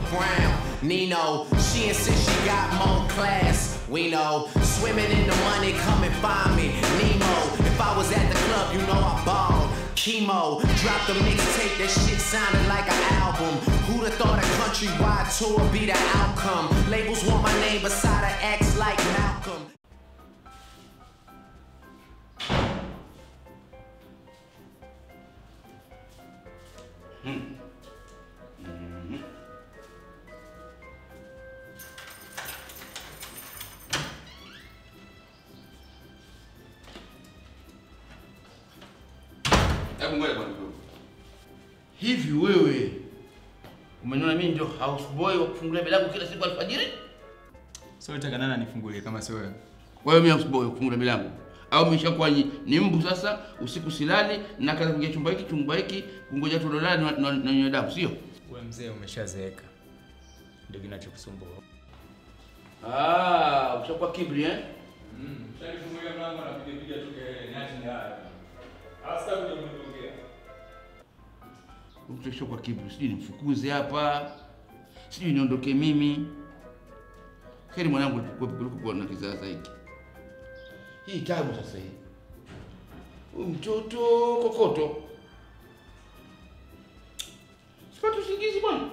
Brown. Nino, she insists she got more class. We know, swimming in the money, come and find me. Nemo, if I was at the club, you know I balled. Chemo, dropped a mixtape, that shit sounded like an album. Who'd have thought a countrywide tour be the outcome? Labels want my name beside an X like Malcolm. Hebu ngoja bwana kidogo. Hivi wewe umeniona mimi ndio houseboy wa kufungulia milango kila siku alfajiri? So unataka nani anifungulie kama sio wewe? Wewe mimi houseboy wa kufungulia milango. Au umeshakuwa ni, ni mbu sasa, usiku silali na kaza kuingia chumba hiki chumba hiki kungoja tudolani na na- na nyonya damu, sio? Wewe mzee umeshazeeka. Ndio kinachokusumbua. Ah, ushakuwa kibri eh? Mm, shalifungulia mlango na piga piga tu kelele, niache ndani. Hasa kuja kuniongea. Ushakuwa kibri, sijui nimfukuze hapa. Sijui niondoke mimi. Heri mwanangu kuliko kuliko kuwa na kizaza hiki. Hii tabu sasa hii. Huyu mtoto kokoto. Sipati usingizi bwana.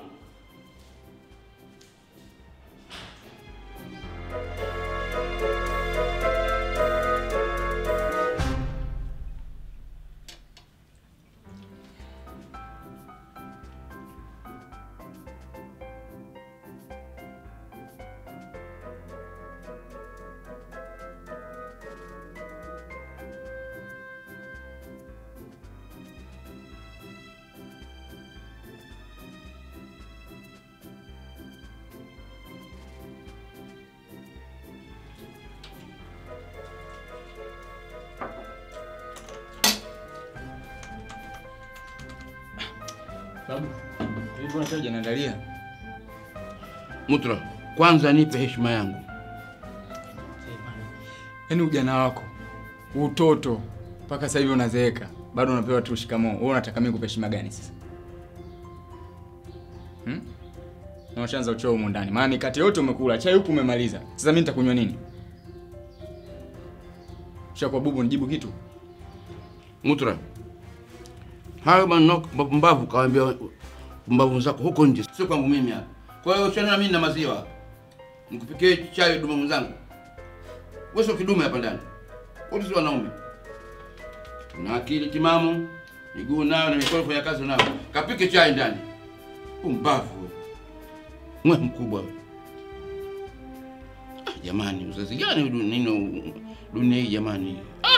Babu, hivi mbona sasa hujaniandalia? Mutra, kwanza nipe heshima yangu. Yaani ujana wako, utoto mpaka sasa hivi unazeeka, bado unapewa tu shikamoo. Wewe unataka mimi kupe heshima gani sasa? Hmm? Na ushaanza uchoo humu ndani. Maana mikate yote umekula, chai huku umemaliza. Sasa mimi nitakunywa nini? Ushakuwa bubu nijibu kitu? Mutra, hayo maneno mbavu kawaambia mbavu zako huko nje, sio kwangu mimi hapa. Kwa hiyo usione na mimi na maziwa, nikupikie chai dume mwenzangu. Wewe sio kidume hapa ndani, wote si wanaume. Una akili timamu, miguu nayo na mikono fanya kazi nayo, kapike chai ndani. Umbavu wewe. mwe mkubwa wewe. Ah, jamani, uzazi gani huu nino dunia hii jamani? Ah!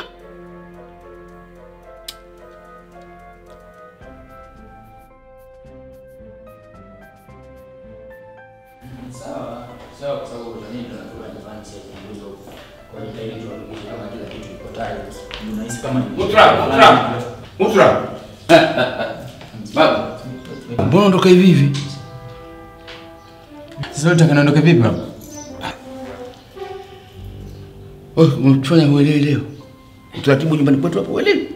Sawa, sawa kwa sababu kwa nini tunakula nyumbani sasa hizo kwa hiyo ili tuhakikishe kama kila kitu iko tayari. Unahisi kama ni Mutra, Mutra, Mutra. Baba, mbona unatoka hivi hivi? Sasa unataka niondoke vipi babu? Wewe umefanya uelewi leo. Utaratibu nyumbani kwetu hapo uelewi?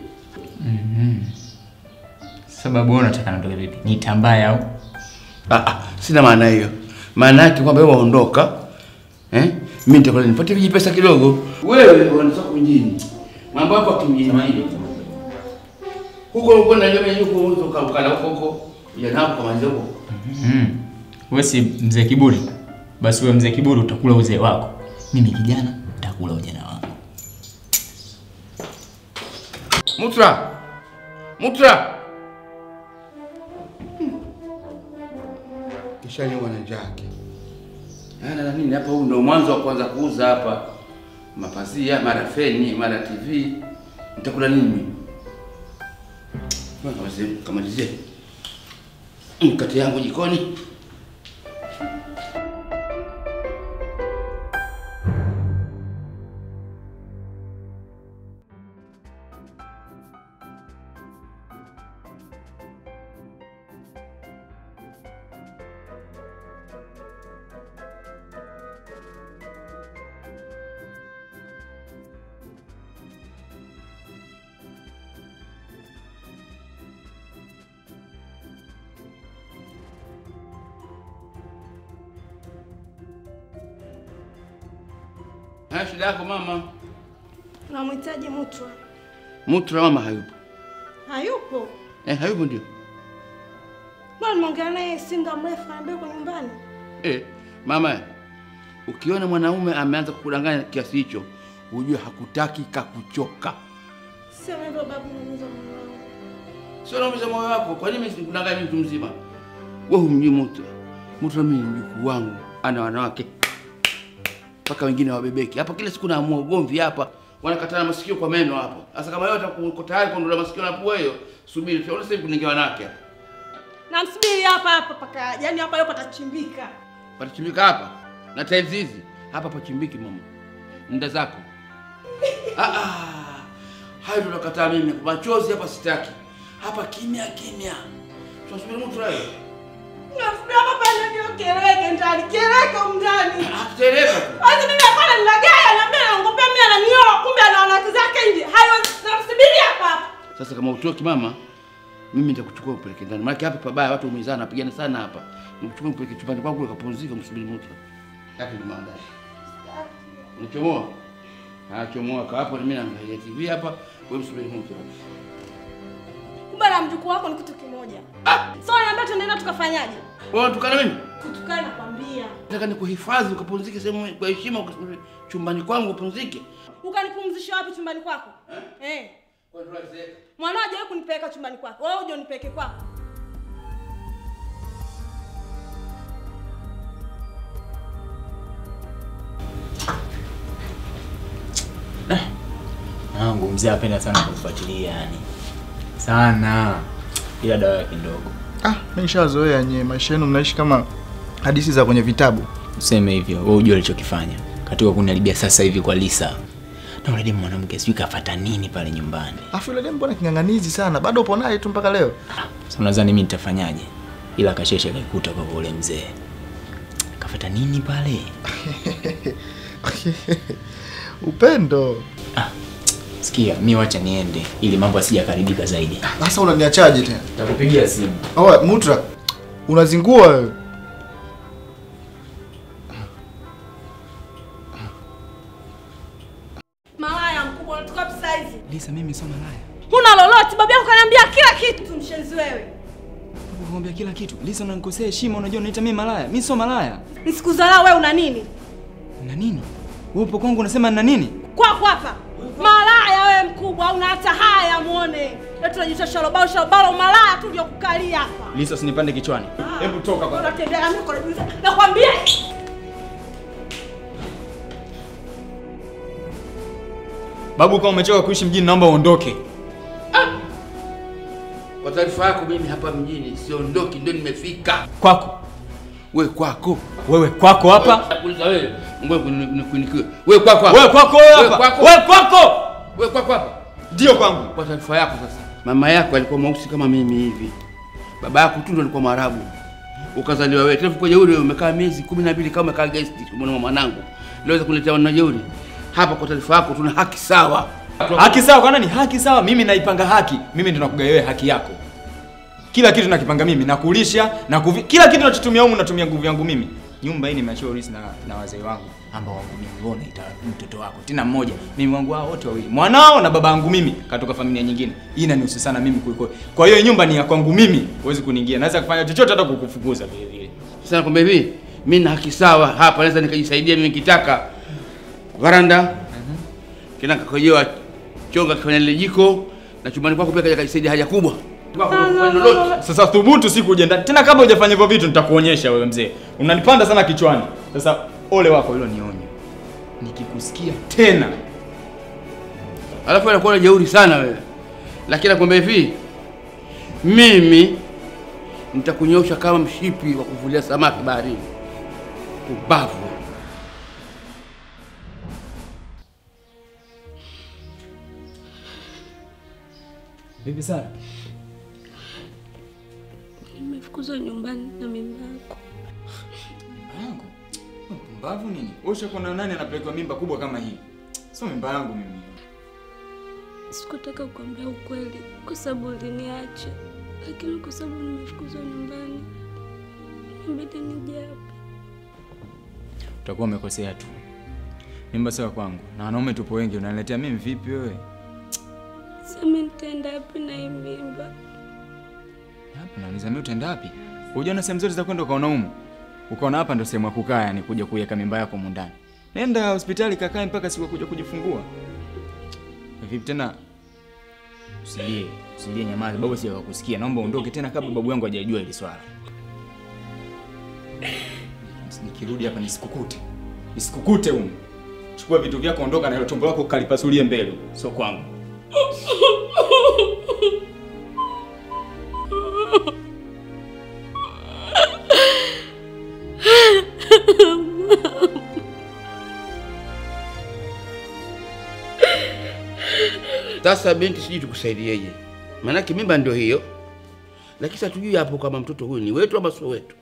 Sababu wewe unataka niondoke vipi? Nitambaye au? Ah, ah, sina maana hiyo. Maana yake kwamba wewe waondoka. Eh? Mimi nitakwenda nipatie viji pesa kidogo. Wewe unatoka mjini. Mambo yako ya kimjini hiyo. Huko huko na jamii yuko huko ukala huko huko. Ujana wako kama huko. Mm. Wewe si mzee kiburi. Basi wewe mzee kiburi utakula uzee wako. Mimi kijana nitakula ujana wangu. Mutra. Mutra. Kisha ni wana njake. Ana na nini hapa huu ndio mwanzo wa kwanza kuuza hapa. Mapazia, mara feni, mara TV. Nitakula nini mimi? Kama kamalizie, kamalizie. Mkate yangu jikoni. Haya, shida yako mama. Namhitaji Mutwa. Mutra mama hayupo. Hayupo. Eh, hayupo ndio. Bwana nimeongea naye si muda mrefu anaambia yuko nyumbani. Eh, mama, ukiona mwanaume ameanza kukudanganya kiasi hicho, ujue hakutaki kakuchoka. Sio hivyo babu, naumiza moyo wangu. Sio naumiza moyo wako. Kwa nini sikudanganya mimi mtu mzima? Wewe humjui Mutra. Mutra mimi ni mjukuu wangu, ana wanawake mpaka wengine wabebeki hapa. Kila siku naamua ugomvi hapa, wanakatana masikio kwa meno hapo. Sasa kama yote uko tayari kuondoa masikio na pua hiyo, subiri. Tuone sasa hivi kuningia wanawake hapa. Namsubiri hapa hapa paka, yaani hapa leo patachimbika. Patachimbika hapa na tiles hizi hapa pachimbiki mama, nda zako. Ah, ah. Hayo tunakataa mimi, machozi hapa sitaki. Hapa kimya kimya, tunasubiri mtu leo Namsubiri hapa pale ndio kieleweke ndani, kieleweke huko ndani. akitereka tu. Basi mimi hapana nilagaya na mimi naongopea mimi ananioa kumbe ana wanawake zake nje. Hayo namsubiri hapa hapa. Sasa kama utoki mama, mimi nitakuchukua upeleke ndani, maana hapa pabaya, watu wameizana, napigana sana hapa. Nikuchukua upeleke chumbani kwangu ukapumzika, msubiri mtu. Yake ndio maandazi. Nichomoa. Ah, chomoa kaa hapo, mimi naangalia TV hapa, wewe msubiri mtu. Kumbe na mjukuu wako ni kitu kimoja. So niambia tunaenda tukafanyaje? Wewe unatukana mimi? Kutukana nakwambia. Nataka nikuhifadhi ukapumzike sehemu kwa heshima, ukasubiri chumbani kwangu upumzike. Ukanipumzisha wapi chumbani kwako? Eh. Mwanao hajawahi kunipeleka chumbani kwako. Wewe uje unipeleke kwako. Nangu mzee apenda sana kufuatilia yani. Sana. Ila dawa yake ndogo. Ah, mimi nishazoea nyie, maisha yenu mnaishi kama hadithi za kwenye vitabu. Useme hivyo, wewe unajua alichokifanya. Katika kuniharibia sasa hivi kwa Lisa. Na yule demu mwanamke sijui kafuata nini pale nyumbani. Afu yule demu mbona king'ang'anizi sana? Bado upo naye tu mpaka leo. Sasa unadhani mimi nitafanyaje? Ila kasheshe kaikuta kwa ule mzee. Kafuata nini pale? Upendo. Sikia, mi wacha niende ili mambo asijakaribika zaidi. Sasa unaniachaje tena? Nitakupigia simu. Oe, Mutra. Unazingua wewe. Malaya mkubwa unatoka wapi saa hizi? Lisa, mimi sio malaya. Huna lolote, babu yako kaniambia kila kitu mshenzi wewe. Nakwambia kila kitu. Lisa, unanikosea heshima, unajua unaita mimi malaya. Mimi sio malaya. Nisikudharau wewe una nini? Na nini? Wewe upo kwangu unasema na nini? Kwako hapa. Malaya wewe mkubwa, una hata haya muone. Leo tunajiita shalobalo shalobalo malaya tu ndio kukalia hapa. Lisa, usinipande kichwani. Hebu toka kwa. Unatembea na mimi kwa najiuliza. Nakwambia Babu, kama umechoka kuishi mjini, naomba uondoke. Kwa taarifa yako, mimi hapa mjini siondoki, ndio nimefika. Kwako. We kwako, Wewe kwako hapa. nakuuliza wewe, ngoja nikunikiwe. We kwako hapa, Wewe kwako wewe Wewe hapa. kwako. Wewe kwako. we kwako hapa. Ndio kwangu. Kwa taarifa yako sasa, mama yako alikuwa mweusi kama mimi hivi, baba yako tu ndo alikuwa Mwarabu, ukazaliwa wewe. Tena kwa jeuri wewe umekaa miezi kumi na mbili kama umekaa guest mwana mwanangu, leo kuletea wana jeuri hapa. Kwa taarifa yako, tuna haki sawa. Haki sawa kwa nani? Haki sawa. Mimi naipanga haki. Mimi ndo nakugaia wewe haki yako. Kila kitu nakipanga mimi, nakulisha na kuvi... kila kitu nachotumia humu natumia nguvu yangu mimi. Nyumba hii nimeachiwa urisi na, na wazee wangu ambao wangu mimi wewe unaita mtoto wako tena mmoja. Mimi wangu hao wote wawili. Mwanao na baba yangu mimi katoka familia nyingine. Hii inanihusu sana mimi kuliko. Kwa hiyo hii nyumba ni ya kwangu mimi. Huwezi kuniingia. Naweza kufanya chochote hata kukufukuza vile vile. Sasa nakwambia hivi, mimi na haki sawa hapa, naweza nikajisaidia mimi nikitaka. Varanda kina kakojewa chonga kifanya lile jiko na chumbani kwako pia kaja kajisaidia haja kubwa. Kwako kufanya lolote. Sasa thubutu siku uje ndani. Tena kabla hujafanya hivyo vitu nitakuonyesha wewe mzee. Unanipanda sana kichwani. Sasa ole wako hilo nionyo. Nikikusikia tena Alafu anakuwa na jeuri sana wewe. Lakini nakwambia hivi, mimi nitakunyosha kama mshipi wa kuvulia samaki baharini. Ubavu. Vipi sana? Nimefukuzwa nyumbani na mimba yako. Yangu. Mpumbavu nini? Wewe ushakuwa na nani anapelekwa mimba kubwa kama hii? Sio mimba yangu mimi. Sikutaka kukwambia ukweli kwa sababu uliniacha, lakini kwa sababu nimefukuzwa nyumbani inabidi nije hapa. Utakuwa umekosea tu. Mimba sio ya kwangu. Na wanaume tupo wengi, unaniletea mimi vipi wewe? Sasa mimi nitaenda wapi na hii mimba? Hapa nauliza mimi utaenda wapi? Hujaona sehemu zote za kwenda ukaona humu. Ukaona hapa ndo sehemu ya kukaa yani kuja kuiweka mimba yako humu ndani. Nenda hospitali kakae mpaka siku ya kuja kujifungua. Vipi tena? Usilie, usilie nyamaza, babu sija kukusikia. Naomba uondoke tena kabla babu yangu hajajua hili swala. Nikirudi hapa nisikukute. Nisikukute humu. Chukua vitu vyako ondoka na hilo tumbo lako kalipasulie mbele, sio kwangu. Sasa binti, sijui tukusaidieje, maanake mimba ndio hiyo, lakini sasa tujui hapo kama mtoto huyu ni wetu ama sio wetu.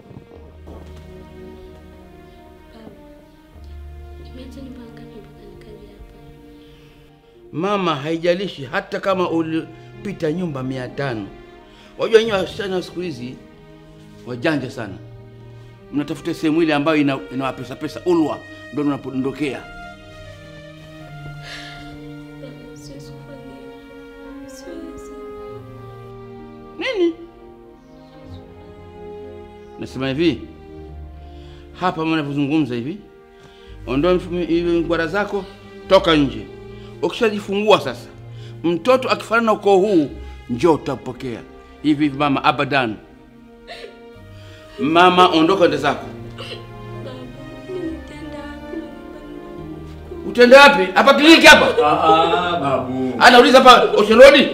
Nimeacha nyumba ngapi mpaka nikaja hapa? Mama, haijalishi hata kama ulipita nyumba mia tano. Wajua nyinyi wasichana siku hizi wajanja sana, mnatafuta sehemu ile ambayo ina, ina pesa pesa ulwa, ndio mnapondokea. Baba, siwezi kufanya hivyo. Siwezi. Nini? Nasema hivi hapa mnavyozungumza hivi, ondoa mfu- hivi ngwara zako, toka nje. Ukishajifungua sasa, mtoto akifanana na ukoo huu, njoo utapokea hivi hivi. Mama, abadan. Mama, ondoka ende zako. Baba, mimi nitaenda wapi na nyumbani mwangu? Utaenda wapi? Hapa kliniki hapa? Ah ah, babu. Anauliza hapa Ocean Road.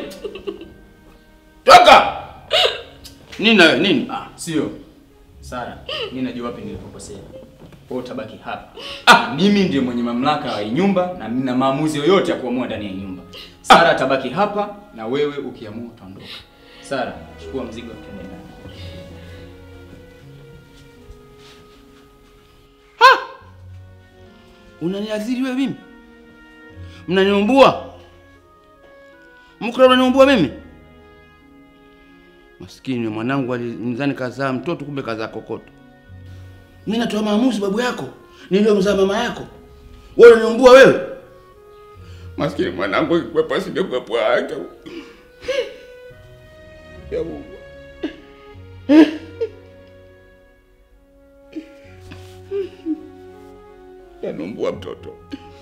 Toka. Nini na wewe? Nini? Ah, sio. Sara, mimi najua wapi nilipokosea. Wewe utabaki hapa. Ah, mimi ndiye mwenye mamlaka ya hii nyumba na nina maamuzi yoyote ya kuamua ndani ya nyumba. Sara atabaki hapa na wewe ukiamua utaondoka. Sara, chukua mzigo tuende ndani. Unaniadhiri wewe mimi? Mnaniumbua? Mkra unaniumbua mimi? Maskini mwanangu alinidhani kazaa mtoto kumbe kazaa kokoto. Mimi natoa maamuzi babu yako. Niliyomzaa mama yako. Wewe unaniumbua wewe? Maskini mwanangu ikwepa singekwepa yake. Ya Mungu. Yanumbua mtoto.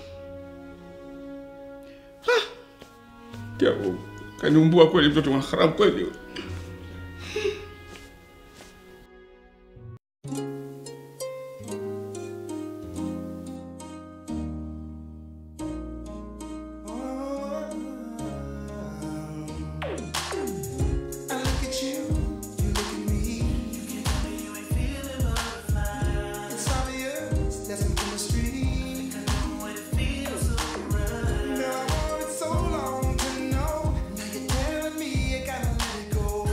Ah! Ya Mungu. Kaniumbua kweli mtoto wa haramu kweli. I look at you, you look at me. You can't tell me you ain't feeling butterflies. It's obvious there's some chemistry. I know what it feels so right. Now I wanted so long to know. Now you're telling me you gotta let it go.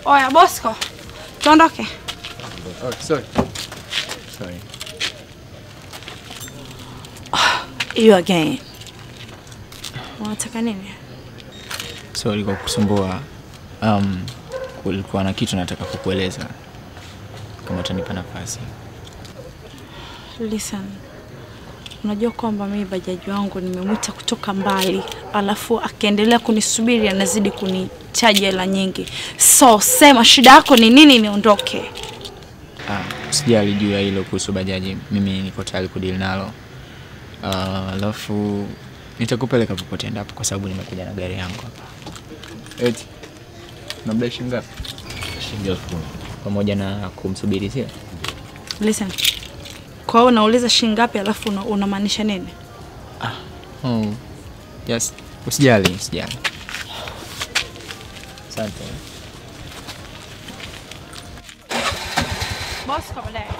Oya Bosco, tuondoke. Oh, sorry. Sorry. You again. Unataka nini? Sorry kwa kusumbua. Um, kulikuwa na kitu nataka kukueleza kama utanipa nafasi. Listen. Unajua kwamba mimi bajaji wangu nimemwita kutoka mbali, alafu akiendelea kunisubiri anazidi kunichaji hela nyingi. So sema shida yako ni nini, niondoke. Ah, sijali juu ya hilo kuhusu bajaji, mimi niko tayari kudili nalo. Ah, Alafu nitakupeleka popote endapo kwa sababu nimekuja na gari yangu hapa. Eti unabdai shilingi ngapi? Shilingi elfu kumi pamoja na kumsubiri sio? Listen. Kwa hiyo unauliza shilingi ngapi alafu una- unamaanisha nini? Oh, yes. Usijali, usijali. Asante. Bosco baadaye.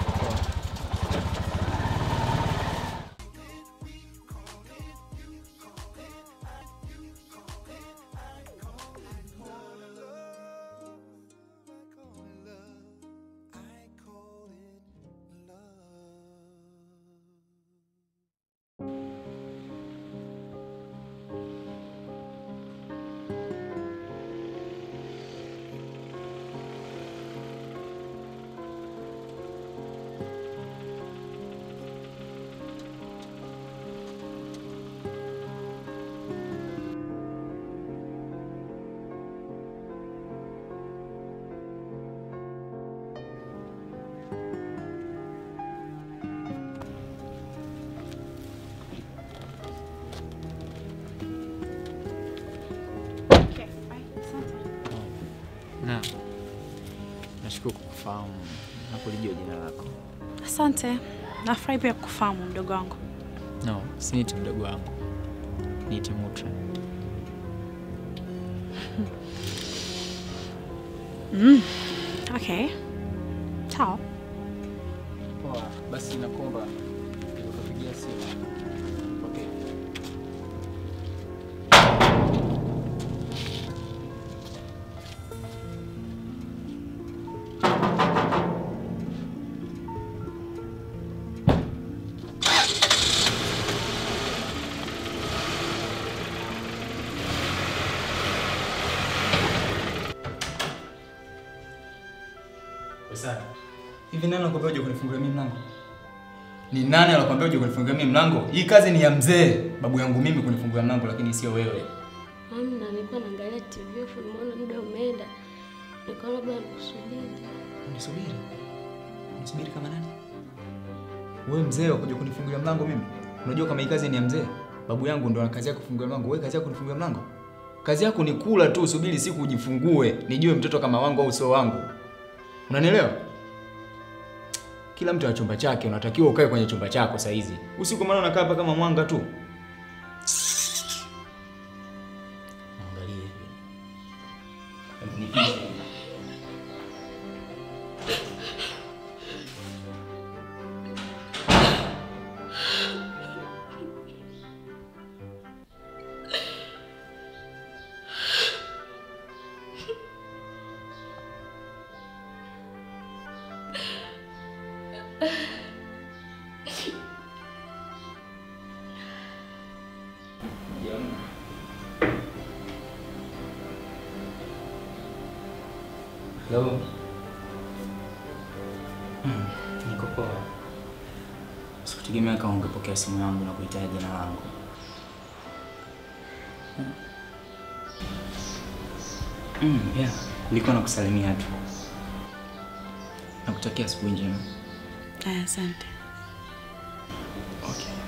Okay, bye. Asante. Na nashukuru kukufahamu na kulijua jina lako. Asante. Nafurahi pia kufahamu mdogo wangu. No, siniite mdogo wangu, niite Mutra. Okay. Sawa. Poa, basi nakuomba nikupigia simu. Okay. Hivi nani anakuambia uje kunifungulia mimi mlango? Ni nani anakuambia uje kunifungulia mimi mlango? Hii kazi ni ya mzee, babu yangu mimi kunifungulia mlango lakini sio wewe. Amna, nilikuwa naangalia TV afu nimeona muda umeenda, nikaona labda nikusubiri. Unisubiri. Unisubiri kama nani? Wewe mzee wakuja kunifungulia mlango mimi? Unajua kama hii kazi ni ya mzee? Babu yangu ndo ana kazi yake kufungulia mlango. Wewe kazi yako kunifungulia mlango? Kazi yako ni kula tu, subiri siku ujifungue, nijue mtoto kama wangu au sio wangu. Unanielewa? Kila mtu ana chumba chake, unatakiwa ukae kwenye chumba chako saa hizi. Usiku maana unakaa hapa kama mwanga tu. Angalia hivi. Hebu nipishe. Hello. Hmm, niko poa. Sikutegemea kama ungepokea simu yangu na kuitaja jina langu. Hmm. Mm, yeah. Nilikuwa nakusalimia tu. Nakutakia asubuhi njema. Aya, asante. Okay.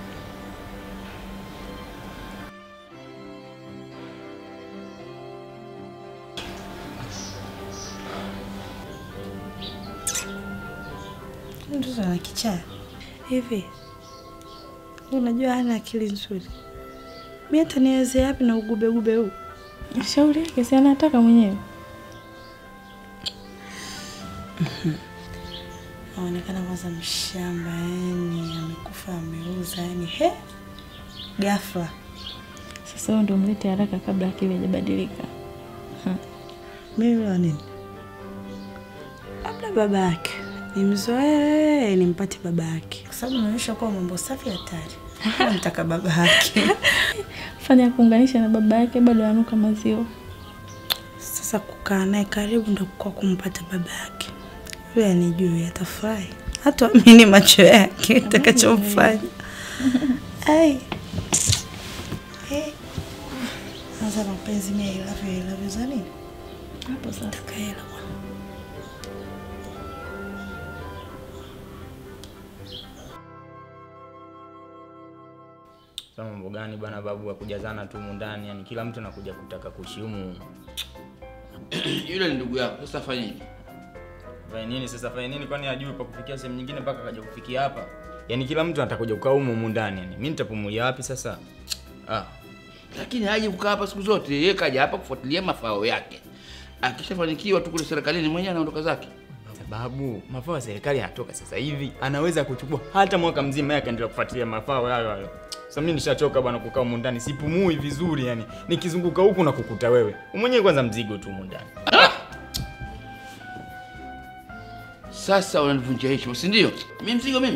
Mtoto ana kichaa hivi. Unajua hana akili nzuri. Mi hata niweze yapi na ugubegube huu? Shauri yake si anataka mwenyewe. Aonekana kwanza mshamba, yani amekufa ameuza, yani he, ghafla. Sasa wewe ndio mlete haraka kabla akili haijabadilika. Mimi wa nini? labda baba yake nimzoee nimpate baba yake, kwa sababu naonyesha kuwa mambo safi hatari. Nataka baba yake. Fanya kuunganisha na baba yake bado ananuka maziwa. Sasa kukaa naye karibu ndo kwa kumpata baba yake, yule anijui, atafurahi, hataamini macho yake itakachomfanya. Ai. Eh. Sasa mapenzi mimi I love you, I love you za nini? Hapo sasa. Nataka hela bwana. Sasa mambo gani bwana babu ya kujazana tu humu ndani, yani kila mtu anakuja kutaka kuishi humu. Yule ni ndugu yako, sasa fanyeje? Fanya nini sasa? Fanya nini? Kwani hajui pa kufikia sehemu nyingine mpaka akaja kufikia hapa? Yaani kila mtu atakuja kukaa humu humu ndani, yani mimi nitapumulia wapi sasa? Ah, Lakini haji kukaa hapa siku zote, yeye kaja hapa kufuatilia mafao yake. Akishafanikiwa tu kule serikalini, mwenyewe anaondoka zake. sababu mafao ya serikali yanatoka sasa hivi, anaweza kuchukua hata mwaka mzima yeye akaendelea kufuatilia mafao hayo hayo. Sasa mimi nishachoka bwana kukaa humu ndani, sipumui vizuri yani. Nikizunguka huku na kukuta wewe. Mwenyewe kwanza mzigo tu humu ndani. Sasa unanivunjia heshima, si ndio? Mimi mzigo mimi.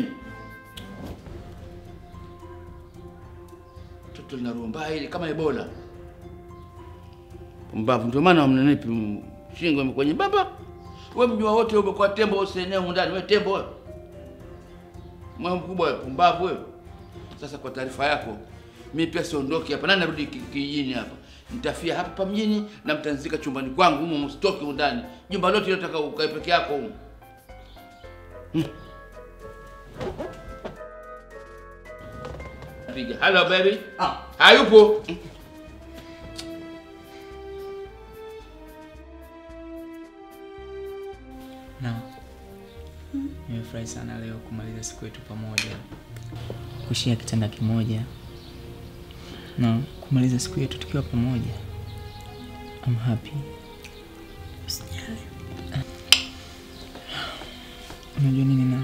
Toto lina roho mbaya ile kama Ebola. Pumbavu, ndio maana mnanipi m- shingo imekuwa nyembamba. Wewe mjua wote umekuwa tembo usieneo humu ndani, wewe tembo wewe. Mwa mkubwa wewe, pumbavu wewe. Sasa kwa taarifa yako, mimi pia siondoki hapa, nani narudi ki- kijijini hapa. Nitafia hapa pa mjini na mtanzika chumbani kwangu humu, msitoki humu ndani. Jumba lote nataka ukae peke yako humu. Piga. Hello baby. Ah, hayupo. Na nimefurahi sana leo kumaliza siku yetu pamoja, kushia kitanda kimoja na kumaliza siku yetu tukiwa pamoja. I'm happy. Usijali. Unajua nini na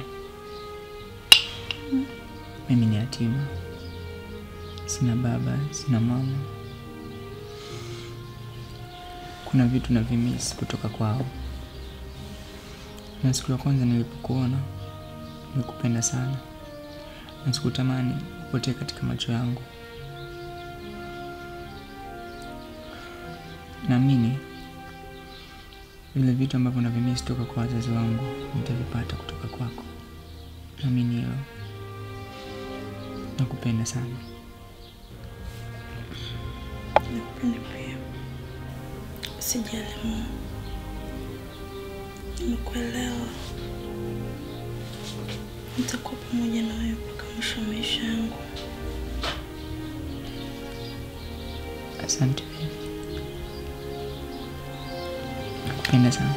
mimi ni yatima, sina baba, sina mama. Kuna vitu navimiss kutoka kwao, na siku ya kwanza nilipokuona nilikupenda sana, na sikutamani upotee katika macho yangu. Naamini vile vitu ambavyo navimiss toka kwa wazazi wangu nitavipata kutoka kwako. Naamini hilo. Nakupenda sana. Nakupenda pia. Usijali Mungu. Nimekuelewa. Nitakuwa pamoja na wewe mpaka mwisho wa maisha yangu. Asante baby. Nakupenda sana.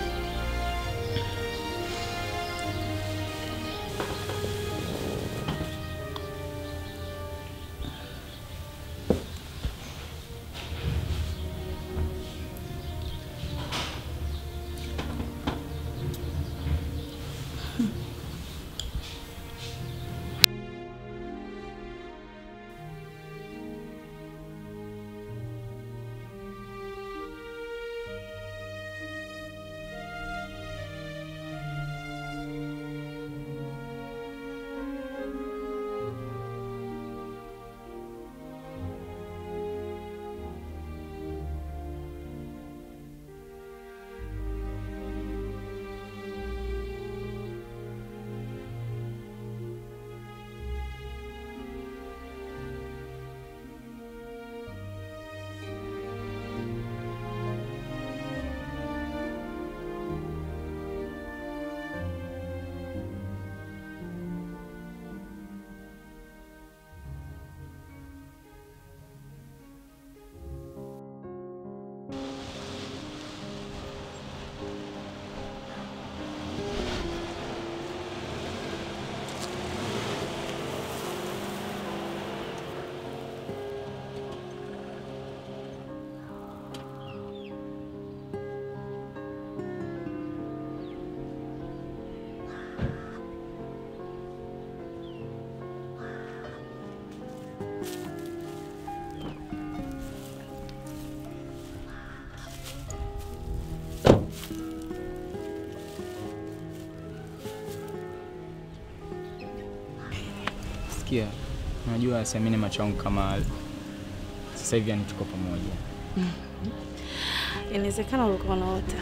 Sikia, unajua siamini macho yangu kama sasa hivi, yani tuko pamoja. Inawezekana ulikuwa unaota.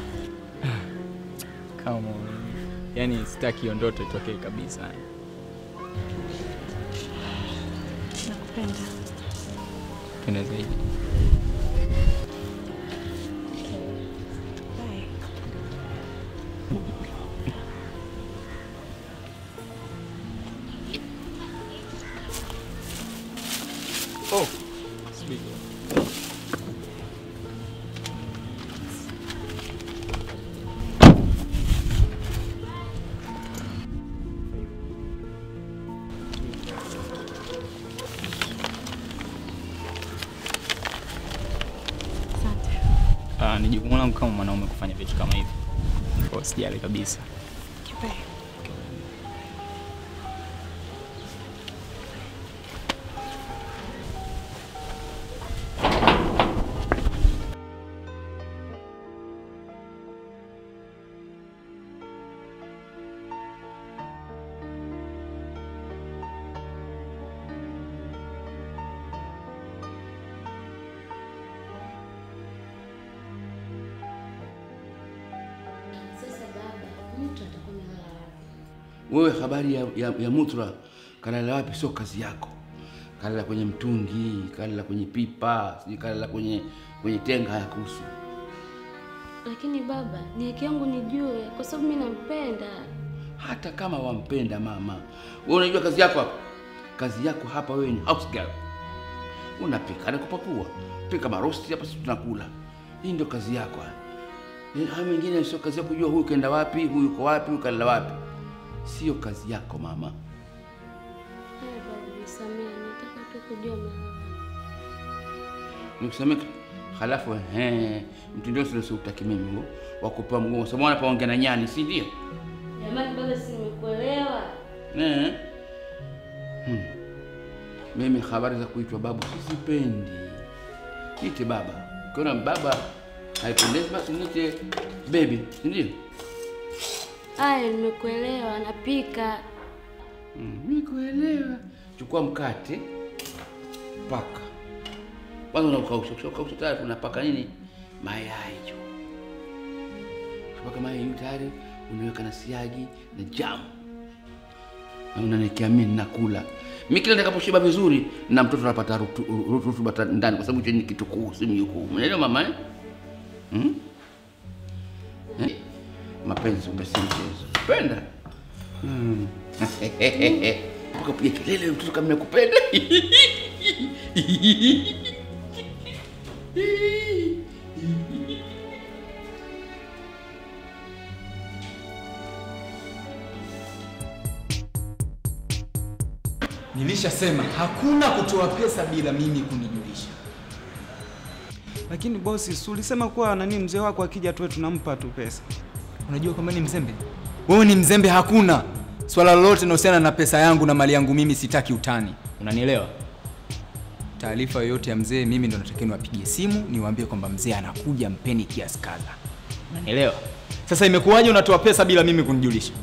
Kama yani sitaki hiyo ndoto itokee kabisa. Nakupenda. Penda zaidi. Bye. Oh, speak. Ah, ni jukumu langu kama mwanaume kufanya vitu kama hivi. Kwa hiyo sijali kabisa. Bye. Sasa baba, mtu atakuwa amelala wapi? Wewe habari ya, ya, ya Mutra kalala wapi sio kazi yako. Kalala kwenye mtungi, kalala kwenye pipa, sijui kalala kwenye kwenye tenga hayakuhusu. Lakini baba, ni haki yangu nijue, kwa sababu mimi nampenda. Hata kama wampenda mama, wewe unajua kazi yako hapa. Kazi yako hapa wewe ni house girl. Unapika na kupakua, pika marosti hapa, sisi tunakula. Hii ndio kazi yako. Eh, Haya mengine sio kazi yako kujua huyu kaenda wapi, huyu yuko wapi, huyu kalala wapi. Sio kazi yako mama. Haya baba, nisamehe, nataka tu kujua mahali. Nikusamee halafu eh, mtindo sio sio utaki mimi huo wa kupewa mgongo. Sasa mwana paongea na nyani, si ndio? Jamani baba, si nimekuelewa. Eh. Hmm. Mimi habari za kuitwa babu sizipendi. Niite baba. Ukiona baba haipendezi basi niite baby, si ndio? Aya, nimekuelewa, napika. Mm, nikuelewa. Chukua mkate, paka. Kwanza unaukausha, kisha ukausha tayari unapaka nini? Mayai juu. Ukipaka mayai juu tayari unaweka na siagi na jamu. Na unaniwekea mimi nakula. Mimi kila nitakaposhiba vizuri na mtoto anapata rutu- rutu- rutuba ta- ndani kwa sababu hicho ni kitukuu, si mjukuu. Unaelewa mama eh? Hmm? Eh? Mapenzi umbe si mchezo. Penda? Hmm. Mpaka piga kelele mtoto kama nakupenda. Nilishasema hakuna kutoa pesa bila mimi kunijulisha. Lakini bosi, si ulisema kuwa nani mzee wako akija tuwe tunampa tu pesa. Unajua kwamba ni mzembe? Wewe ni mzembe, hakuna swala lolote linalohusiana na pesa yangu na mali yangu mimi, sitaki utani, unanielewa? Taarifa yoyote ya mzee, mimi ndo natakiwa niwapigie simu niwaambie kwamba mzee anakuja, mpeni kiasi kadha, unanielewa? Sasa imekuwaje unatoa pesa bila mimi kunijulisha?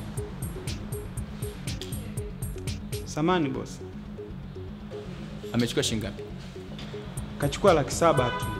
Samani bosi, Amechukua shilingi ngapi? kachukua laki saba tu.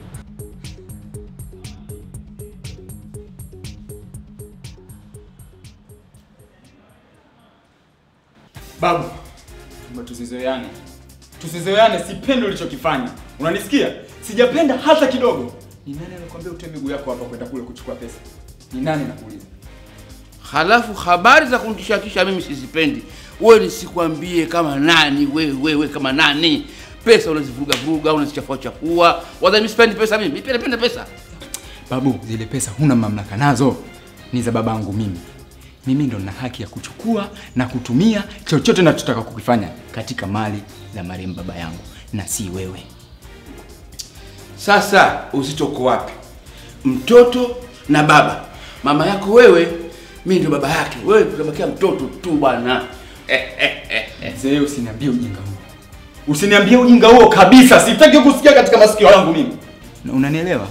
Babu, Naomba tusizoeane, tusizoeane. Sipendi ulichokifanya, unanisikia? Sijapenda hata kidogo. Ni nani anakuambia utoe miguu yako hapa kwenda kule kuchukua pesa? Ni nani nakuuliza? Halafu habari za kunitishakisha mimi sizipendi. Wewe nisikwambie kama nani wewe wewe kama nani? Pesa unazivuruga vuruga, unazichafua chafua. Wadhani mimi sipendi pesa mimi? Mimi pia napenda pesa. Babu, zile pesa huna mamlaka nazo, ni za babangu mimi. Mimi ndo nina haki ya kuchukua na kutumia chochote nachotaka kukifanya katika mali za marehemu baba yangu, na si wewe. Sasa uzito uko wapi? Mtoto na baba. Mama yako wewe, mimi ndio baba yake. Wewe utabakia mtoto tu bwana. Mzee, usiniambie ujinga huo, usiniambie ujinga huo kabisa. Sitaki kusikia katika masikio yangu mimi. Na unanielewa?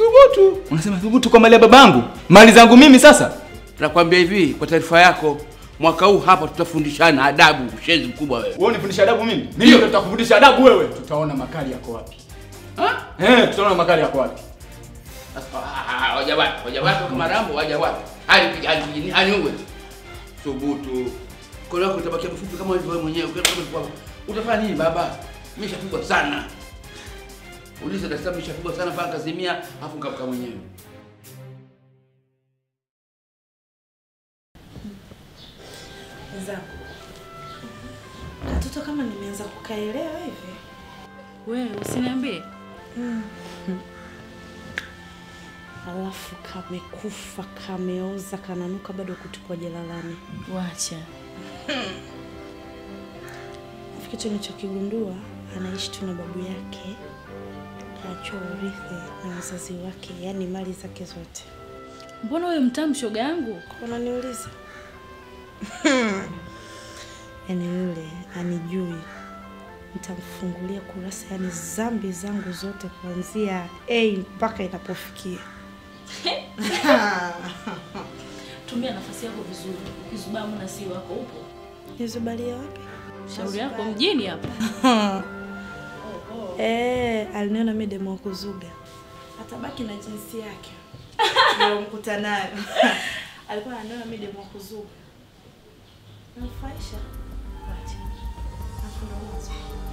Thubutu. Unasema thubutu kwa mali ya babangu, mali zangu mimi sasa? Nakwambia hivi kwa taarifa yako, mwaka huu hapa tutafundishana adabu. Ushenzi mkubwa wewe. Wewe unifundisha adabu mimi? Mimi ndo nitakufundisha adabu wewe. Tutaona makali yako wapi. Ha? Eh, tutaona makali yako wapi. Ah, Waja wapi? Waja wapi kama Rambo? Waja wapi? Hali hali anyuwe. Thubutu. Kola yako itabakia mfupi kama ulivyo wewe mwenyewe. Ukienda kama ulivyo. Utafanya nini baba? Mimi nishapigwa sana. Uliza Dar es Salaam nishapigwa sana mpaka kazimia afu nikavuka mwenyewe. Wenzangu, katoto kama nimeanza kukaelewa hivi. Wewe usiniambie. Alafu kamekufa, kameoza, kananuka bado kutupwa jalalani. Wacha. Kitu nilichokigundua anaishi tu na babu yake, kaachwa urithi na wazazi wake, yaani mali zake zote. Mbona wewe mtamu shoga yangu? Unaniuliza? yaani yule anijui, nitamfungulia kurasa, yaani zambi zangu zote kuanzia A mpaka inapofikia. Tumia nafasi yako vizuri. Ukizubaa mna si wako upo. Nizubalia wapi? Shauri yako mjini hapa. Eh, aliniona mimi demo wa kuzuga. Atabaki na jinsi yake. Ndio mkuta nayo. Alikuwa ananiona mimi demo wa kuzuga. Nafaisha. Acha. Hakuna mwanzo.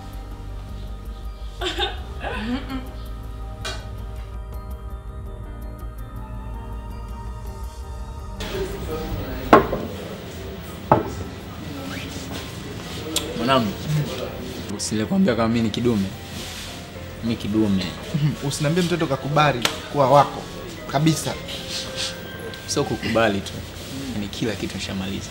Mwanangu, usilikwambia kama mimi ni kidume. Mimi kidume. Usiniambie mtoto kakubali kuwa wako kabisa. Sio kukubali tu. Ni kila kitu nishamaliza.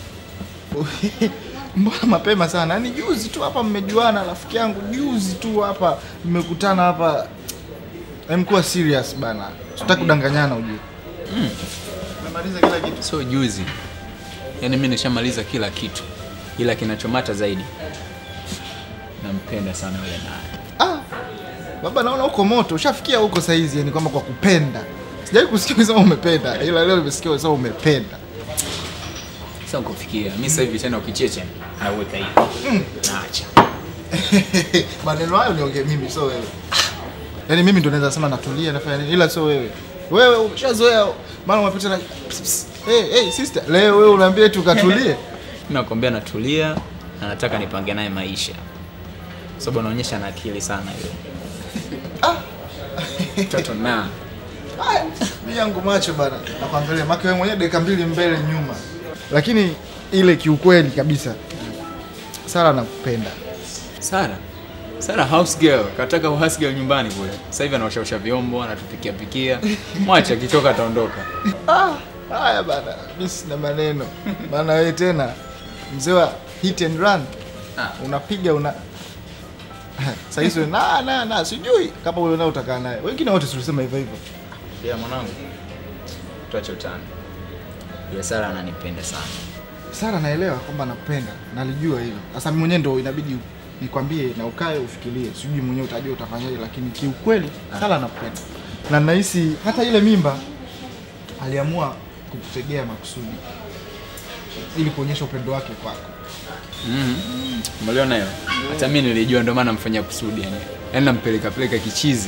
Mbona mapema sana? Yaani juzi tu hapa mmejuana, rafiki yangu, juzi tu hapa mmekutana hapa. Hem, kuwa serious bana, tutaki kudanganyana ujue. Mm. Umemaliza kila kitu. Sio juzi. Yaani mimi nishamaliza kila kitu. Ila kinachomata zaidi nampenda sana yule naye. Ah, baba, naona uko moto, ushafikia huko saizi, yani kwamba kwa kupenda. Sijawahi kusikia ukisema umependa, ila leo nimesikia ukisema umependa. Sasa kufikia mimi sasa hivi tena ukicheche nauweka hivi. Naacha. Maneno hayo niongee mimi, sio wewe. Yaani mimi ndo naweza sema natulia, nafanya nini, ila sio wewe. Wewe umeshazoea, maana umepita na Psst, psst. hey, hey, sister, leo wewe unaambia eti ukatulie. Nakwambia natulia na nataka nipange naye maisha. Sababu anaonyesha na akili sana yule. Mtoto na Haya, mimi yangu macho bana, nakuangalia maki wewe mwenyewe dakika mbili mbele nyuma, lakini ile kiukweli kabisa, Sara nakupenda. Sara. Sara house girl, kataka house girl nyumbani kule. Sasa hivi anaoshaosha vyombo, anatupikia pikia. Mwacha akichoka ataondoka. Ah, haya bana, mimi sina maneno, maana wewe tena mzee wa hit and run unapiga una sasa hizo na na na sijui kama wewe nao utakaa naye. Wengine wote tulisema hivyo hivyo. Ya mwanangu. Tuache utani. Yule Sara ananipenda sana. Sara naelewa kwamba nakupenda, nalijua hilo. Sasa mimi mwenyewe ndo inabidi nikwambie na ukae ufikirie, sijui mwenyewe utajua utafanyaje, lakini kiukweli Sara nakupenda, na nahisi hata ile mimba aliamua kukutegea makusudi ili kuonyesha upendo wake kwako. Mhm. Umeliona hiyo? Hata mimi nilijua ndio maana namfanyia kusudi yani. Yaani nampeleka peleka kichizi.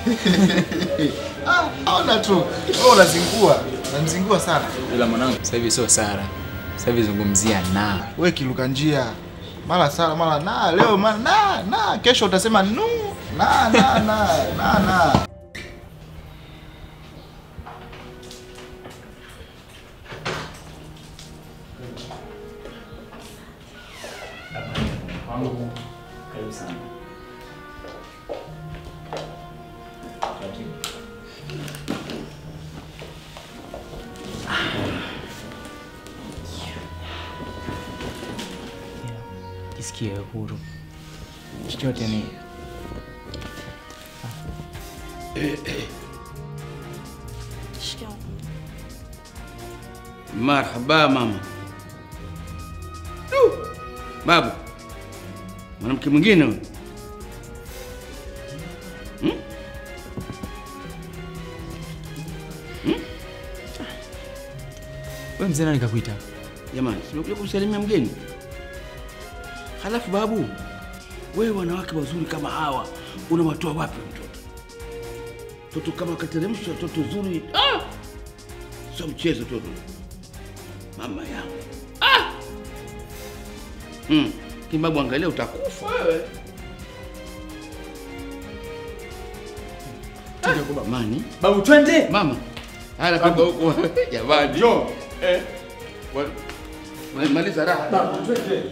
Ah, ona tu wewe unazingua, unamzingua sana. Ila mwanangu sasa hivi sio Sara. Sasa hivi zungumzia na. Wewe kiluka njia mara Sara mara na leo mara na na kesho utasema nu na na na na na Wangu karibu sana. Jisikie huru. Chochote ni Shikamoo. Marhaba mama. Du! Babu, mwanamke mwingine huyu. Hmm? Wewe mzee nani kakuita? Jamani, simekuja kumsalimia mgeni. Halafu babu, wewe wanawake wazuri kama hawa unawatoa wapi mtoto? Toto kama kateremsha toto zuri, ah! Sio mchezo toto. Mama yangu. Ah! Mm. Kibabu angalia utakufa wewe. Tuje kwa Mani. Babu twende. Mama. Haya baba huko. Jamani. Jo. Eh. Wa- ma- Maliza raha. Babu twende.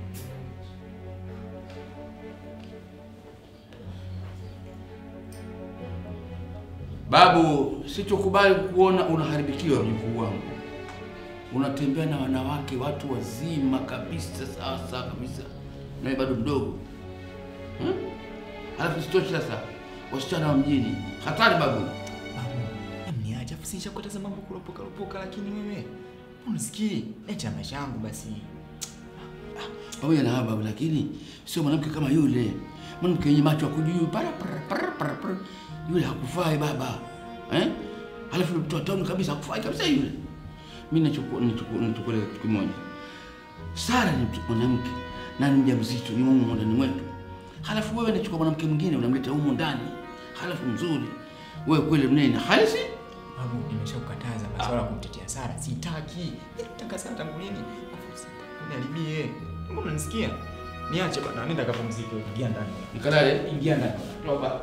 Babu, sichokubali kuona unaharibikiwa mjukuu wangu. Unatembea na wanawake watu wazima kabisa, sawa sawa kabisa, nawe bado mdogo hmm? Alafu sitoshi sasa, wasichana wa mjini hatari babu. Niache afu sinisha kukataza mambo kuropoka ropoka, lakini wewe unisikii. Acha maisha yangu basi. pamoja na haba, lakini sio mwanamke kama yule, mwanamke yenye macho ya kujuu para para para para para. Yule hakufai baba eh? Halafu yule mtu wa tauni kabisa hakufai kabisa yule. Mimi nachukua nachukua nachukua kitu kimoja. Sara ni mtu mwanamke na ni mjamzito, ni mume ndani mwetu. Halafu wewe unachukua mwanamke mwingine unamleta humo ndani, halafu mzuri wewe kweli mnene halisi Babu, nimeshakukataza masuala ya kumtetea Sara. Sitaki. Mimi nataka Sara tangu lini? Afu sitaki. Uniharibie. Mbona unanisikia? Niache bana, nenda kapumzike. Ingia ndani. Nikalale? Ingia ndani. Toba.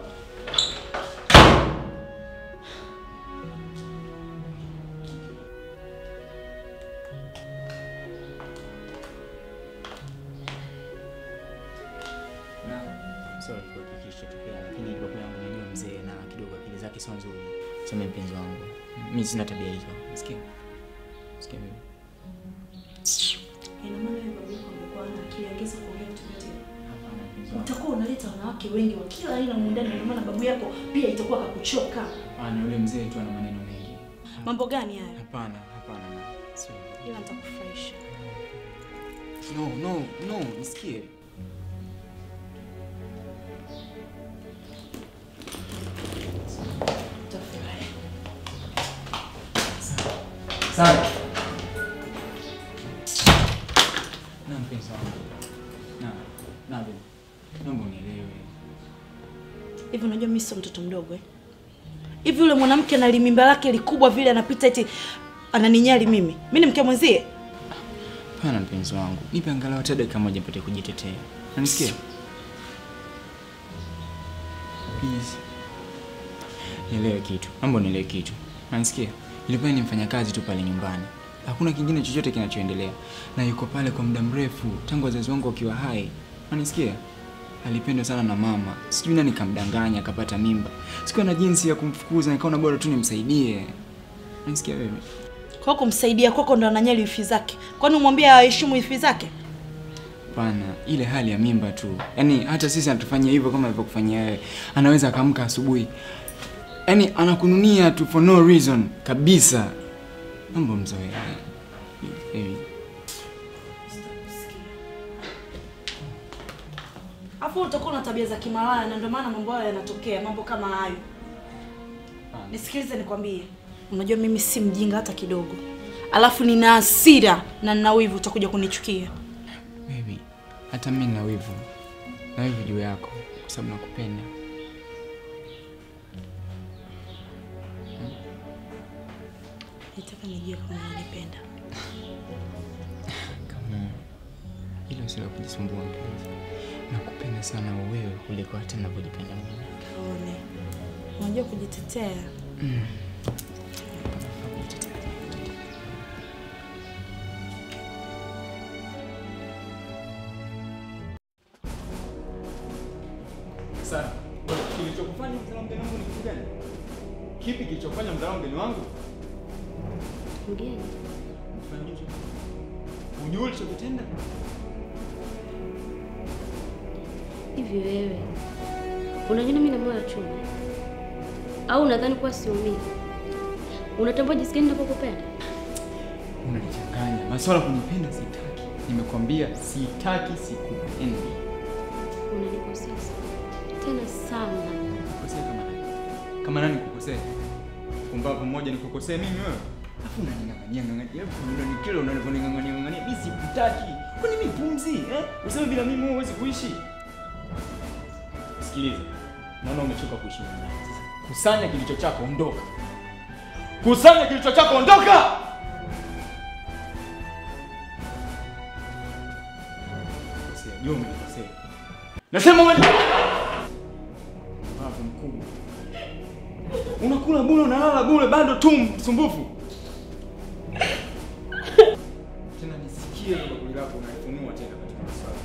Sorry kwa kikisha tokea, lakini babu yangu najua mzee na kidogo akili zake sio nzuri. Sema mpenzi wangu. Mimi sina tabia hizo. Sikia. Sikia mimi. Ina maana wewe baba yako amekuwa na akili angeza kuongea vitu vyote. Utakuwa unaleta wanawake wengi wa kila aina muundani, ndio maana babu yako pia itakuwa akakuchoka. Hapana, yule mzee tu ana maneno mengi. Mambo gani hayo? Hapana, hapana. na- Sio. Ila nitakufurahisha. No, no, no, nisikie. Utafurahi. Sara. Na mpenzi wangu. Na, na baby. Naomba unielewe. Hivi unajua mimi sio mtoto mdogo eh? Hivi yule mwanamke na limimba lake likubwa vile anapita eti ananinyali mimi. Mimi ni mke mwenzie? Hapana mpenzi wangu. Nipe angalau hata dakika moja nipate kujitetea. Unanisikia? Please. Nielewe kitu. Naomba unielewe kitu. Unanisikia? Ilikuwa ni mfanyakazi tu pale nyumbani. Hakuna kingine chochote kinachoendelea. Na yuko pale kwa muda mrefu tangu wazazi wangu wakiwa hai. Unanisikia? Alipendwa sana na mama. Sijui nani kamdanganya akapata mimba. Sikuwa na jinsi ya kumfukuza nikaona bora tu nimsaidie. Unanisikia wewe? Kwa kumsaidia kwako ndo ananyali wifi zake. Kwani umwambie aheshimu wifi zake? Hapana, ile hali ya mimba tu. Yaani hata sisi anatufanyia hivyo kama alivyokufanyia wewe. Anaweza akaamka asubuhi. Yaani anakununia tu for no reason kabisa. Mambo mzoe. Baby. Afu utakuwa na tabia za kimalaya na ndio maana mambo hayo yanatokea, mambo kama hayo. Nisikilize nikwambie. Unajua mimi si mjinga hata kidogo. Alafu nina hasira na nina wivu utakuja kunichukia. Baby, hata mimi nina wivu. Na wivu juu yako kwa sababu nakupenda. Nitaka nijue kama unanipenda. Kama hilo sio la kujisumbua mpenzi. Nakupenda sana wewe kuliko hata ninavyojipenda mimi. Kaone. Unajua kujitetea. Mm. Sara, kilichokufanya mzao mgeni wangu ni kitu gani? Kipi kilichofanya mzao mgeni wangu? Mgeni Kufanya hicho? Ujue ulichokitenda? hivi, wewe unajua mimi na moyo wa chuma au unadhani kuwa siumii? Unatambua jinsi gani ninavyokupenda? Unanichanganya. Masuala ya kunipenda sitaki. Nimekwambia sitaki, sikupendi. Unanikosea tena sana. Kukosea kama nani? Kama nani kukosea? Pumbavu mmoja nikukosea mimi wewe? Alafu unaning'ang'ania ng'ang'ania. Alafu unanikela unaning'ang'ania ng'ang'ania. Mimi sikutaki. Kwani mimi pumzi, eh? Useme bila mimi huwezi kuishi. Sikiliza. Naona umechoka kuishi na mimi. Sasa kusanya kilicho chako, ondoka. Kusanya kilicho chako, ondoka. Kosea, jua umenikosea. Nasema wewe Mavu mkubwa. Unakula bure, unalala bure, bado tu msumbufu. Tena nisikie hilo bakuli lako unaifunua tena katika maswali.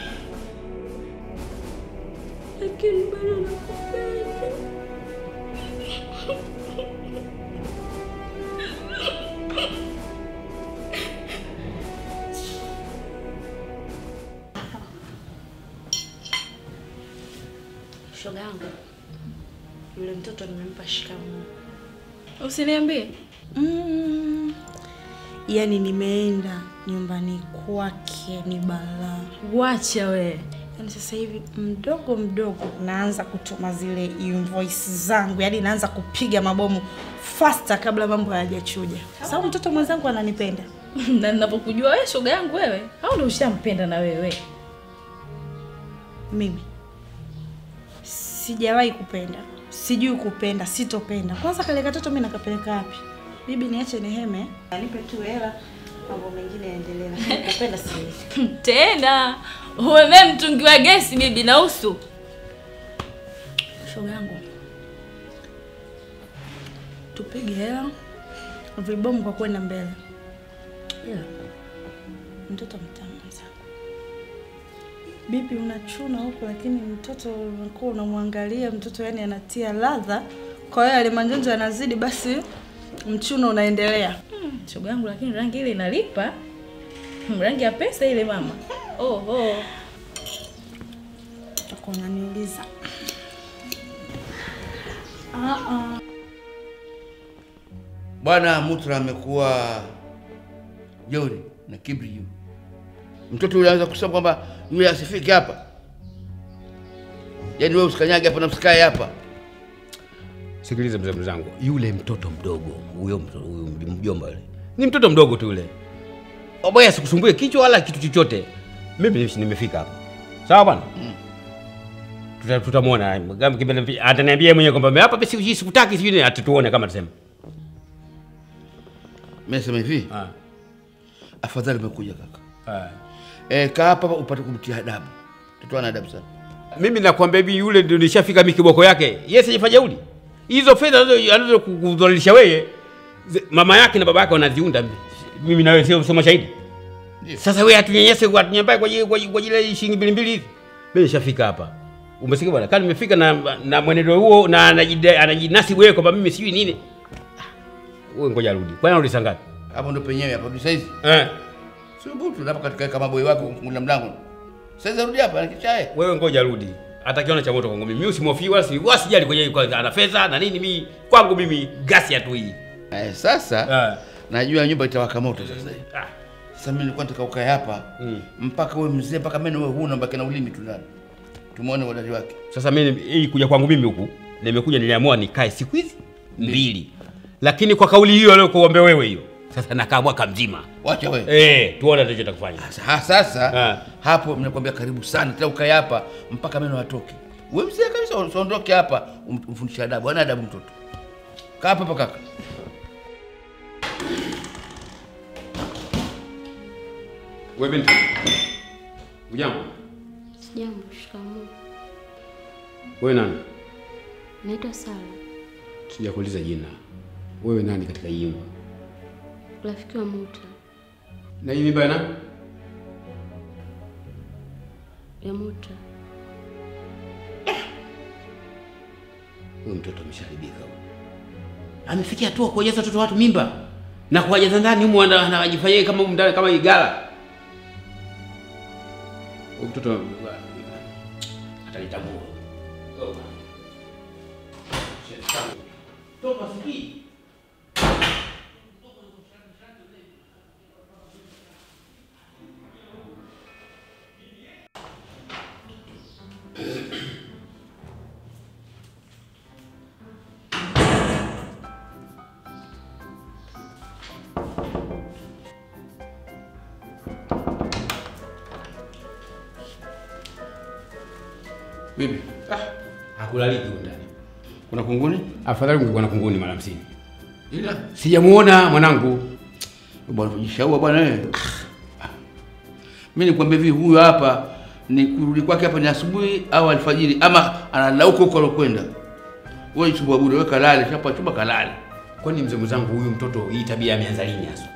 lakini bado nakupenda. Shoga yangu, yule mtoto nimempa shikamoo. Usiniambie. Mm. Yaani nimeenda nyumbani kwake ni balaa. Wacha we. Yaani sasa hivi mdogo mdogo naanza kutuma zile invoice zangu, yaani naanza kupiga mabomu faster kabla mambo hayajachuja. Sababu mtoto mwenzangu ananipenda. na ninapokujua wewe shoga yangu wewe, au ndio ushampenda na wewe? Mimi sijawahi kupenda, sijui kupenda, sitopenda. Kwanza kale katoto mimi nakapeleka wapi? Bibi, niache niheme, anipe tu hela, mambo mengine yaendelee, lakini kupenda siwezi. Tena umemee mtungi wa gesi bibi na usu. Shoga yangu, tupige hela vibomu kwa kwenda mbele, ila mtoto mtamu sana. Bibi, unachuna huko, lakini mtoto unakuwa unamwangalia mtoto, yani anatia ladha. Kwa hiyo yale manjonjo yanazidi, basi mchuno unaendelea. Hmm, shoga yangu, lakini rangi ile inalipa. Hmm, rangi ya pesa ile mama. Oh, oh. Utakuwa unaniuliza ah, ah. Bwana Mutra amekuwa jeuri na kibri juu. Mtoto yule anaweza kusema kwamba yule asifike hapa, yaani wewe usikanyage hapa na msikae hapa. Sikiliza mzee mzangu, yule mtoto mdogo huyo mto- huyo mjomba yule ni mtoto mdogo tu yule. Oboya asikusumbue kichwa wala kitu chochote. Mimi ni- nimefika hapa, sawa bwana. Tuta- Tutamwona Kama kibele- ataniambia yeye mwenyewe kwamba hapa basi hii sikutaki, sijui nini, atatuone kama atasema. Mimi nasema hivi, Ah. afadhali umekuja kaka. Ah. Eh, kaa hapa upate kumtia adabu. Mtoto ana adabu sana. Mimi nakwambia hivi, yule ndio nishafika mimi kiboko yake. Yes, hajafanya uli. Hizo fedha anazo anazo kudhalilisha wewe, zi- mama yake na baba yake wanaziunda. Mimi na wewe sio sio mashahidi. Sasa wewe atunyanyase kwa atunyambaye kwa ajili- kwa ajili- kwa ajili ya shilingi mbili mbili hivi. Mimi nishafika hapa. Umesikia bwana? Kama nimefika na na mwenendo huo na anajidai- anajinasibu wewe kwamba mimi sijui nini. Ah, Wewe ngoja arudi. Kwani arudi saa ngapi? Hapo ndo penyewe hapo ndio saizi. Eh. Sio butu hapa katika kama boy wako kumfungulia mlango. Saizi arudi hapa na kichae. Wewe ngoja rudi. Atakiona cha moto kwangu mimi. Mimi usimhofii wala si wala sijali kwenye kwa ana fedha na nini mimi kwangu mimi gasi ya tu hii. Eh, sasa najua nyumba itawaka moto sasa hivi. Sasa mimi nilikuwa nataka ukae hapa mpaka wewe mzee mpaka meno wewe huna mpaka na ulimi tu ndani. Tumuone wadali wake. Sasa mimi hii kuja kwangu mimi huku nimekuja niliamua nikae siku hizi mbili. Lakini kwa kauli hiyo aliyokuambia wewe hiyo. Sasa nakaa mwaka mzima. Wacha wewe. Eh, tuone ndicho kufanya. Ha, sasa hapo mnakwambia karibu sana tena ukae hapa mpaka meno yatoke. Wewe mzee kabisa usiondoke hapa um- umfundishe adabu. Ana adabu mtoto. Kaa hapa hapa kaka. Wewe binti. Ujambo. Sijambo, shikamoo. Wewe nani? Naitwa Sara, Sijakuuliza jina. Wewe nani katika hii nyumba? rafiki wa Muta Na hii mimba ya nani? ya Muta. Huyu mtoto amesharibika huyu. Amefikia hatua kuwajaza watoto watu mimba na kuwajaza ndani humu ana- anajifanyia kama humu ndani kama igala. Huyu mtoto atanitambua. Toka sikii. Vipi? Hakulaliki huko ndani. Kuna kunguni? Afadhali ungekuwa na kunguni mara 50. Ila Sijamuona mwanangu. bwana kujishaua bwana wewe. Mimi nikwambia hivi huyu hapa ni kurudi kwake hapa ni asubuhi au alfajiri ama analala huko huko alokwenda. Wewe chumba bure, wewe kalale, chapa chumba kalale. Kwani mzee mwenzangu huyu mtoto hii tabia ameanza lini hasa?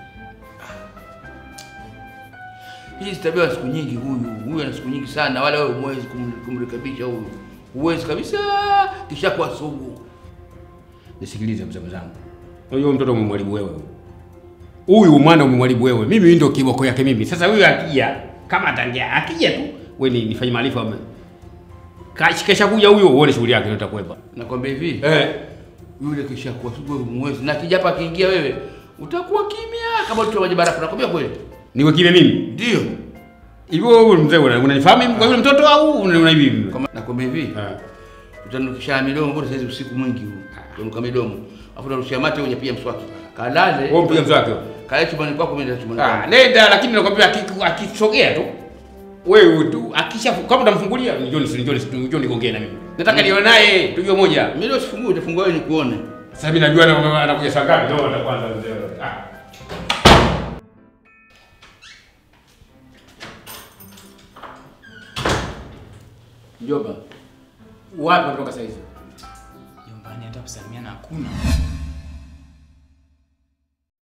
Hii si tabia ya siku nyingi huyu. Huyu ana siku nyingi sana wala wewe huwezi kum- kumrekebisha huyu. Huwezi kabisa kisha kwa sugu. Nisikilize mzee mwenzangu. Unajua mtoto umemwalibu wewe. Huyu mwana umemwalibu wewe. Mimi ndio kiboko yake mimi. Sasa huyu akija kama ataingia akija tu wewe ni nifanye maarifa ame. Kashikesha kuja huyo uone shughuli yake itakuwepa. Nakwambia hivi. Eh. Yule kisha kwa sugu wewe humwezi na kija hapa akiingia wewe utakuwa kimya kama mtu wa maji barafu. Nakwambia kweli. Niwe kile mimi. Ndio. Hivyo wewe mzee una- unanifahamu mimi kwa yule mtoto au una hivi? Kama nakwambia hivi. Tutanukisha midomo bora saizi usiku mwingi huu. Tunuka midomo. Afu tunarushia mate wenye pia mswaki. Kalale. Wewe mpiga mswaki wewe. Kale chumbani kwako mimi ndio chumbani Ah, kwangu. nenda lakini nakwambia akiku- akisogea tu wewe tu akisha kama utamfungulia njoni njoni njoni gongee na mimi. Nataka nione naye tujue moja. Mimi leo sifungui, utafungua wewe nikuone. Sasa mimi najua na- anakuja saa ngapi ndio kwanza mzee. Ah. Mjomba, Wapi unatoka sasa hizi? Nyumbani hata kusalimiana hakuna.